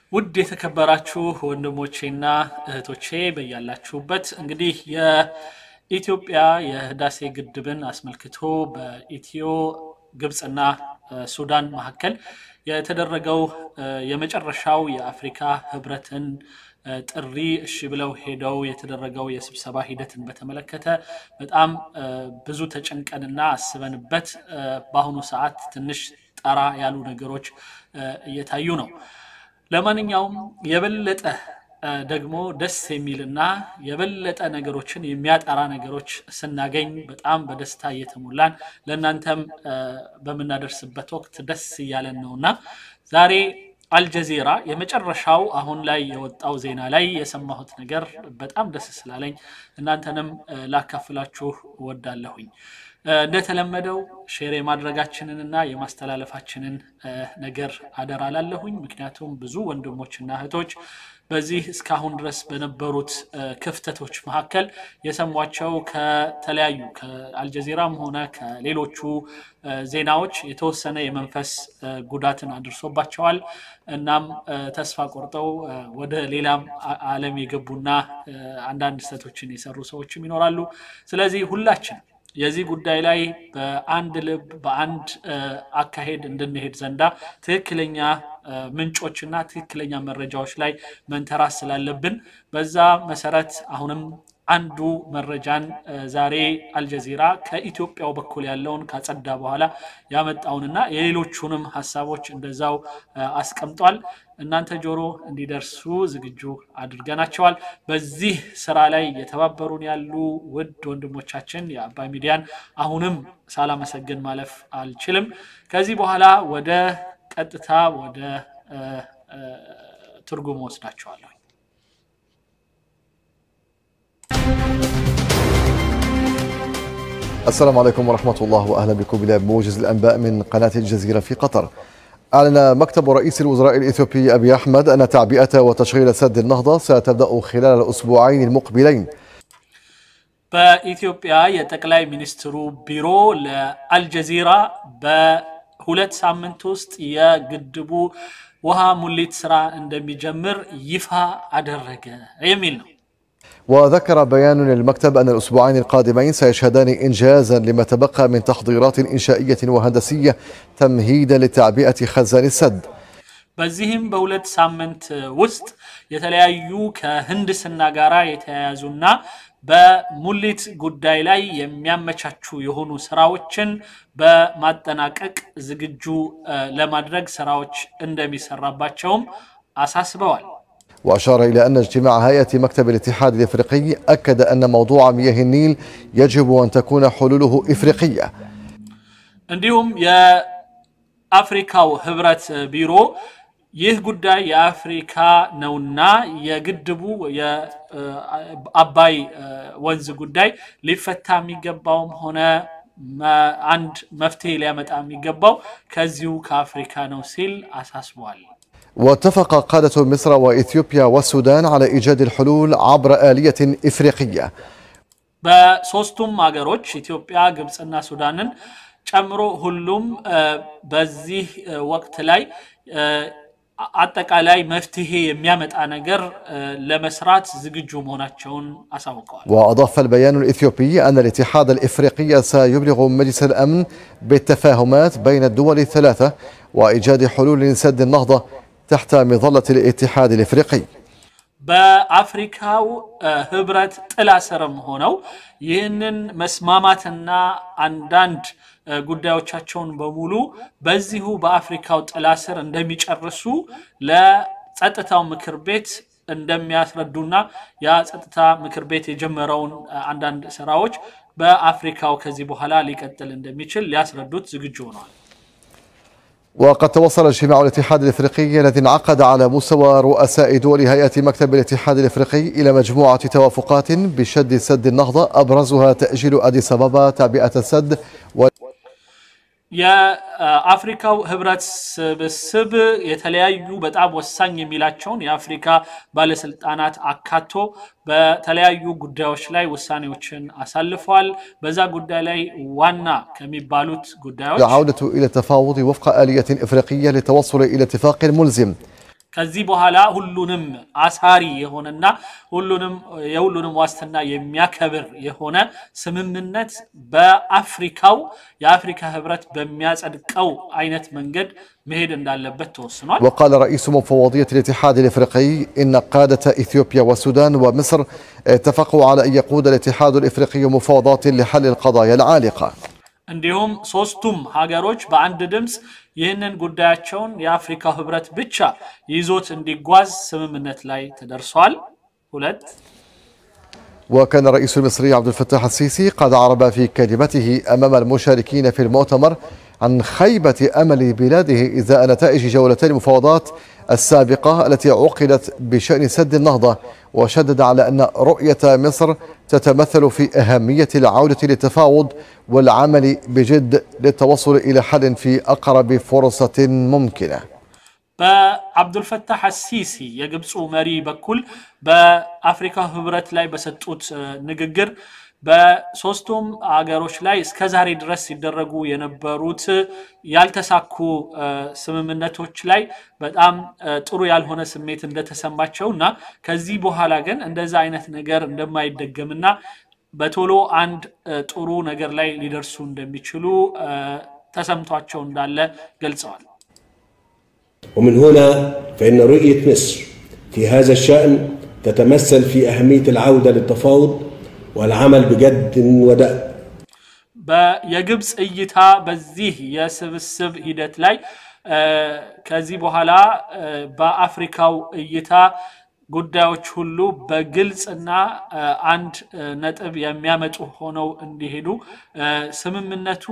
ውድ የተከበራችሁ ወንድሞቼና እህቶቼ በያላችሁበት እንግዲህ የኢትዮጵያ የህዳሴ ግድብን አስመልክቶ በኢትዮ ግብፅና ሱዳን መካከል የተደረገው የመጨረሻው የአፍሪካ ህብረትን ጥሪ እሺ ብለው ሄደው የተደረገው የስብሰባ ሂደትን በተመለከተ በጣም ብዙ ተጨንቀንና አስበንበት በአሁኑ ሰዓት ትንሽ ጠራ ያሉ ነገሮች እየታዩ ነው። ለማንኛውም የበለጠ ደግሞ ደስ የሚልና የበለጠ ነገሮችን የሚያጠራ ነገሮች ስናገኝ በጣም በደስታ እየተሞላን ለእናንተም በምናደርስበት ወቅት ደስ እያለን ነውና ዛሬ አልጀዚራ የመጨረሻው አሁን ላይ የወጣው ዜና ላይ የሰማሁት ነገር በጣም ደስ ስላለኝ እናንተንም ላካፍላችሁ እወዳለሁኝ። እንደተለመደው ሼር የማድረጋችንንና የማስተላለፋችንን ነገር አደራ ላለሁኝ። ምክንያቱም ብዙ ወንድሞችና እህቶች በዚህ እስካሁን ድረስ በነበሩት ክፍተቶች መካከል የሰሟቸው ከተለያዩ ከአልጀዚራም ሆነ ከሌሎቹ ዜናዎች የተወሰነ የመንፈስ ጉዳትን አድርሶባቸዋል። እናም ተስፋ ቆርጠው ወደ ሌላም ዓለም የገቡና አንዳንድ ስህተቶችን የሰሩ ሰዎችም ይኖራሉ። ስለዚህ ሁላችን የዚህ ጉዳይ ላይ በአንድ ልብ በአንድ አካሄድ እንድንሄድ ዘንዳ ትክክለኛ ምንጮችና ትክክለኛ መረጃዎች ላይ መንተራስ ስላለብን በዛ መሰረት አሁንም አንዱ መረጃን ዛሬ አልጀዚራ ከኢትዮጵያው በኩል ያለውን ካጸዳ በኋላ ያመጣውንና የሌሎቹንም ሀሳቦች እንደዛው አስቀምጧል። እናንተ ጆሮ እንዲደርሱ ዝግጁ አድርገናቸዋል። በዚህ ስራ ላይ የተባበሩን ያሉ ውድ ወንድሞቻችን የአባይ ሚዲያን አሁንም ሳላመሰግን ማለፍ አልችልም። ከዚህ በኋላ ወደ ቀጥታ ወደ ትርጉም ወስዳቸዋለሁ። السلام عليكم ورحمة الله وأهلا بكم إلى موجز الأنباء من قناة الجزيرة في قطر أعلن مكتب رئيس الوزراء الإثيوبي أبي أحمد أن تعبئة وتشغيل سد النهضة ستبدأ خلال الأسبوعين المقبلين በኢትዮጵያ የጠቅላይ ሚኒስትሩ ቢሮ ለአልጀዚራ በሁለት ሳምንት ውስጥ የግድቡ ውሃ ሙሊት ስራ እንደሚጀምር ይፋ አደረገ የሚል ነው። وذكر بيان للمكتب أن الأسبوعين القادمين سيشهدان إنجازا لما تبقى من تحضيرات إنشائية وهندسية تمهيدا لتعبئة خزان السد በዚህም በሁለት ሳምንት ውስጥ የተለያዩ ከህንድስና ጋር የተያያዙና በሙሊት ጉዳይ ላይ የሚያመቻቹ የሆኑ ስራዎችን በማጠናቀቅ ዝግጁ ለማድረግ ስራዎች እንደሚሰራባቸውም አሳስበዋል። وأشار إلى أن اجتماع هيئة مكتب الاتحاد الإفريقي أكد أن موضوع مياه النيل يجب أن تكون حلوله إفريقية እንዲሁም የአፍሪካው ህብረት ቢሮ ይህ ጉዳይ የአፍሪካ ነውና የግድቡ የአባይ ወንዝ ጉዳይ ሊፈታ የሚገባውም ሆነ አንድ መፍትሄ ሊያመጣ የሚገባው ከዚሁ ከአፍሪካ ነው ሲል አሳስቧል። واتفق قادة مصر وإثيوبيا والسودان على إيجاد الحلول عبر آلية إفريقية በሶስቱም ሀገሮች ኢትዮጵያ፣ ግብፅና ሱዳንን ጨምሮ ሁሉም በዚህ ወቅት ላይ አጠቃላይ መፍትሄ የሚያመጣ ነገር ለመስራት ዝግጁ መሆናቸውን አሳውቀዋል። وأضاف البيان الإثيوبي أن الاتحاد الإفريقي سيبلغ مجلس الأمن بالتفاهمات بين الدول الثلاثة وإيجاد حلول لسد النهضة تحت مظلة الاتحاد الإفريقي በአፍሪካው ህብረት ጥላ ስርም ሆነው ይህንን መስማማትና አንዳንድ ጉዳዮቻቸውን በሙሉ በዚሁ በአፍሪካው ጥላ ስር እንደሚጨርሱ ለጸጥታው ምክር ቤት እንደሚያስረዱና ያ ጸጥታ ምክር ቤት የጀመረውን አንዳንድ ስራዎች በአፍሪካው ከዚህ በኋላ ሊቀጥል እንደሚችል ሊያስረዱት ዝግጁ ሆነዋል። وقد توصل اجتماع الاتحاد الافريقي الذي انعقد على مستوى رؤساء دول هيئه مكتب الاتحاد الافريقي الى مجموعه توافقات بشد سد النهضه ابرزها تاجيل اديس ابابا تعبئه السد و የአፍሪካው ህብረት ስብስብ የተለያዩ በጣም ወሳኝ የሚላቸውን የአፍሪካ ባለስልጣናት አካቶ በተለያዩ ጉዳዮች ላይ ውሳኔዎችን አሳልፈዋል። በዛ ጉዳይ ላይ ዋና ከሚባሉት ጉዳዮች العوده الى التفاوض وفق اليه افريقيه للتوصل الى اتفاق ملزم ከዚህ በኋላ ሁሉንም አሳሪ የሆነና ሁሉንም የሁሉንም ዋስትና የሚያከብር የሆነ ስምምነት በአፍሪካው የአፍሪካ ህብረት በሚያጸድቀው አይነት መንገድ መሄድ እንዳለበት ተወስኗል። وقال رئيس مفوضية الاتحاد الإفريقي إن قادة إثيوبيا والسودان ومصر اتفقوا على أن يقود الاتحاد الإفريقي مفاوضات لحل القضايا العالقة እንዲሁም ሶስቱም ሀገሮች በአንድ ድምፅ ይህንን ጉዳያቸውን የአፍሪካው ህብረት ብቻ ይዞት እንዲጓዝ ስምምነት ላይ ተደርሷል። ሁለት وكان الرئيس المصري عبد الفتاح السيسي قد عرب في كلمته أمام المشاركين في المؤتمر عن خيبة أمل بلاده إزاء نتائج جولتي المفاوضات السابقة التي عقدت بشأن سد النهضة وشدد على أن رؤية مصر تتمثل في أهمية العودة للتفاوض والعمل بجد للتوصل إلى حل في أقرب فرصة ممكنة በአብዱልፈታህ አሲሲ የግብፁ መሪ በኩል በአፍሪካ ህብረት ላይ በሰጡት ንግግር በሶስቱም አገሮች ላይ እስከ ዛሬ ድረስ ሲደረጉ የነበሩት ያልተሳኩ ስምምነቶች ላይ በጣም ጥሩ ያልሆነ ስሜት እንደተሰማቸው እና ከዚህ በኋላ ግን እንደዛ አይነት ነገር እንደማይደገምና በቶሎ አንድ ጥሩ ነገር ላይ ሊደርሱ እንደሚችሉ ተሰምቷቸው እንዳለ ገልጸዋል። ومن هنا فإن رؤية مصر في هذا الشأن تتمثل في أهمية العودة للتفاوض والعمل بجد ودأب የግብፅ እይታ በዚህ የስብስብ ሂደት ላይ ከዚህ በኋላ በአፍሪካው እይታ ጉዳዮች ሁሉ በግልጽና አንድ ነጥብ የሚያመጡ ሆነው እንዲሄዱ ስምምነቱ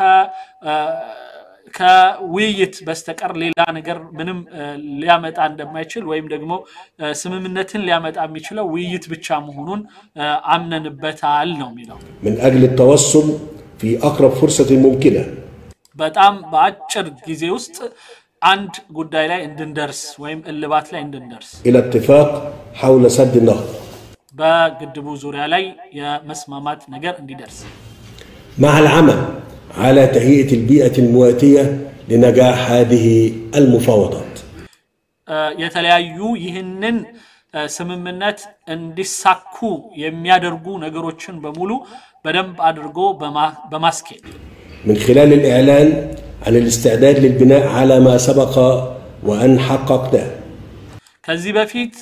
ከውይይት በስተቀር ሌላ ነገር ምንም ሊያመጣ እንደማይችል ወይም ደግሞ ስምምነትን ሊያመጣ የሚችለው ውይይት ብቻ መሆኑን አምነንበታል ነው የሚለው። من أجل التوصل في أقرب فرصة ممكنة በጣም በአጭር ጊዜ ውስጥ አንድ ጉዳይ ላይ እንድንደርስ ወይም እልባት ላይ እንድንደርስ إلى اتفاق حول سد النهضة በግድቡ ዙሪያ ላይ የመስማማት ነገር እንዲደርስ مع العمل على تهيئة البيئة المواتية لنجاح هذه المفاوضات የተለያዩ ይህንን ስምምነት እንዲሳኩ የሚያደርጉ ነገሮችን በሙሉ በደንብ አድርጎ በማስኬድ من خلال الإعلان عن الاستعداد للبناء على ما سبق وأن حققناه ከዚህ በፊት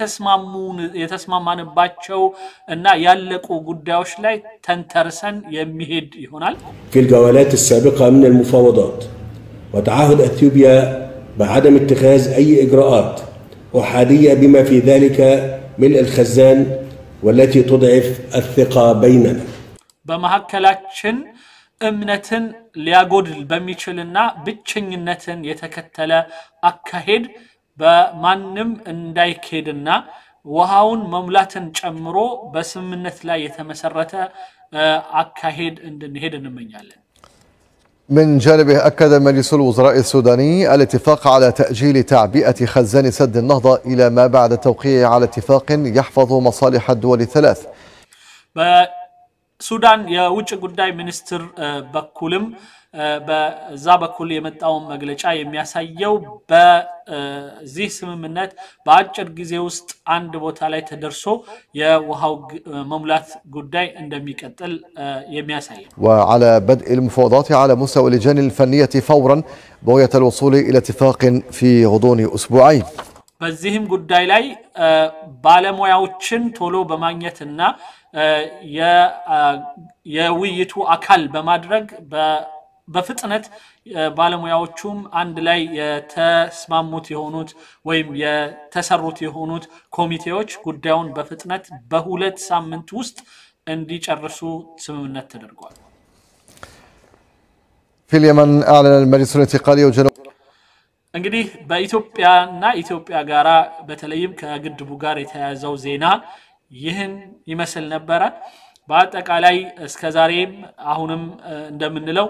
የተስማማንባቸው እና ያለቁ ጉዳዮች ላይ ተንተርሰን የሚሄድ ይሆናል። في الجولات السابقة من المفاوضات وتعهد أثيوبيا بعدم اتخاذ أي إجراءات أحادية بما في ذلك ملء الخزان والتي تضعف الثقة بيننا በመካከላችን እምነትን ሊያጎድል በሚችልና ብቸኝነትን የተከተለ አካሄድ በማንም እንዳይኬድና ውሃውን መሙላትን ጨምሮ በስምምነት ላይ የተመሰረተ አካሄድ እንድንሄድ እንመኛለን። من جانبه أكد مجلس الوزراء السوداني الاتفاق على تأجيل تعبئة خزان سد النهضة إلى ما بعد التوقيع على اتفاق يحفظ مصالح الدول الثلاث በሱዳን የውጭ ጉዳይ ሚኒስትር በኩልም በዛ በኩል የመጣውን መግለጫ የሚያሳየው በዚህ ስምምነት በአጭር ጊዜ ውስጥ አንድ ቦታ ላይ ተደርሶ የውሃው መሙላት ጉዳይ እንደሚቀጥል የሚያሳይ ነው። وعلى بدء المفاوضات على مستوى اللجان الفنية فورا بغية الوصول إلى اتفاق في غضون أسبوعين በዚህም ጉዳይ ላይ ባለሙያዎችን ቶሎ በማግኘትና የውይይቱ አካል በማድረግ በፍጥነት ባለሙያዎቹም አንድ ላይ የተስማሙት የሆኑት ወይም የተሰሩት የሆኑት ኮሚቴዎች ጉዳዩን በፍጥነት በሁለት ሳምንት ውስጥ እንዲጨርሱ ስምምነት ተደርጓል። في اليمن أعلن المجلس الانتقالي وجنوب እንግዲህ በኢትዮጵያና ኢትዮጵያ ጋራ በተለይም ከግድቡ ጋር የተያያዘው ዜና ይህን ይመስል ነበረ። በአጠቃላይ እስከ ዛሬም አሁንም እንደምንለው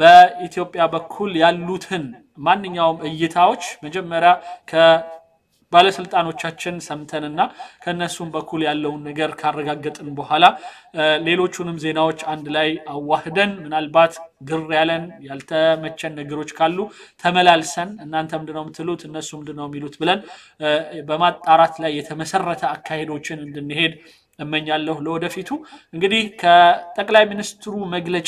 በኢትዮጵያ በኩል ያሉትን ማንኛውም እይታዎች መጀመሪያ ባለስልጣኖቻችን ሰምተንና ከነሱም በኩል ያለውን ነገር ካረጋገጥን በኋላ ሌሎቹንም ዜናዎች አንድ ላይ አዋህደን ምናልባት ግር ያለን ያልተመቸን ነገሮች ካሉ ተመላልሰን እናንተ ምንድነው የምትሉት እነሱ ምንድነው የሚሉት ብለን በማጣራት ላይ የተመሰረተ አካሄዶችን እንድንሄድ እመኛለሁ። ለወደፊቱ እንግዲህ ከጠቅላይ ሚኒስትሩ መግለጫ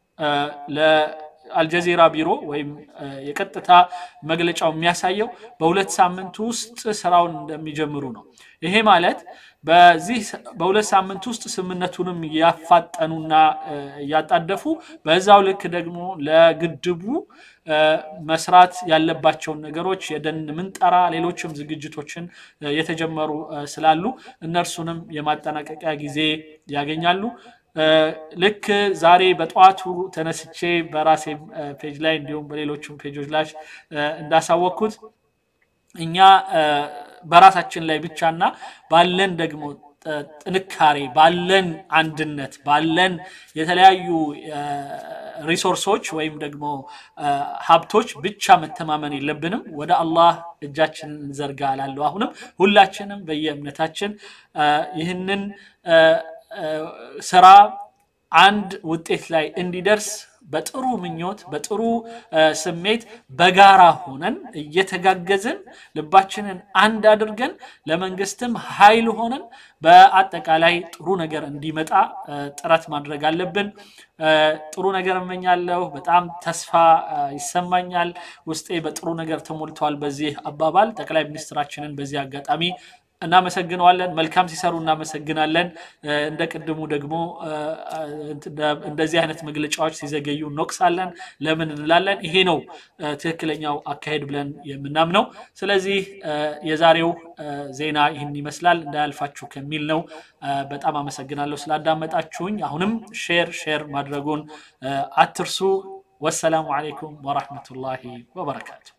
አልጀዚራ ቢሮ ወይም የቀጥታ መግለጫው የሚያሳየው በሁለት ሳምንት ውስጥ ስራውን እንደሚጀምሩ ነው። ይሄ ማለት በዚህ በሁለት ሳምንት ውስጥ ስምምነቱንም እያፋጠኑና እያጣደፉ በዛው ልክ ደግሞ ለግድቡ መስራት ያለባቸውን ነገሮች የደን ምንጠራ፣ ሌሎችም ዝግጅቶችን የተጀመሩ ስላሉ እነርሱንም የማጠናቀቂያ ጊዜ ያገኛሉ። ልክ ዛሬ በጠዋቱ ተነስቼ በራሴ ፔጅ ላይ እንዲሁም በሌሎችም ፔጆች ላይ እንዳሳወቅኩት እኛ በራሳችን ላይ ብቻና ባለን ደግሞ ጥንካሬ ባለን አንድነት ባለን የተለያዩ ሪሶርሶች ወይም ደግሞ ሀብቶች ብቻ መተማመን የለብንም። ወደ አላህ እጃችንን እንዘርጋ እላለሁ። አሁንም ሁላችንም በየእምነታችን ይህንን ስራ አንድ ውጤት ላይ እንዲደርስ በጥሩ ምኞት በጥሩ ስሜት በጋራ ሆነን እየተጋገዝን ልባችንን አንድ አድርገን ለመንግስትም ኃይል ሆነን በአጠቃላይ ጥሩ ነገር እንዲመጣ ጥረት ማድረግ አለብን። ጥሩ ነገር እመኛለሁ። በጣም ተስፋ ይሰማኛል። ውስጤ በጥሩ ነገር ተሞልተዋል። በዚህ አባባል ጠቅላይ ሚኒስትራችንን በዚህ አጋጣሚ እናመሰግነዋለን። መልካም ሲሰሩ እናመሰግናለን። እንደ ቅድሙ ደግሞ እንደዚህ አይነት መግለጫዎች ሲዘገዩ እንወቅሳለን። ለምን እንላለን? ይሄ ነው ትክክለኛው አካሄድ ብለን የምናምነው። ስለዚህ የዛሬው ዜና ይህን ይመስላል። እንዳያልፋችሁ ከሚል ነው። በጣም አመሰግናለሁ ስላዳመጣችሁኝ። አሁንም ሼር ሼር ማድረጉን አትርሱ። ወሰላሙ አሌይኩም ወራህመቱላሂ ወበረካቱ።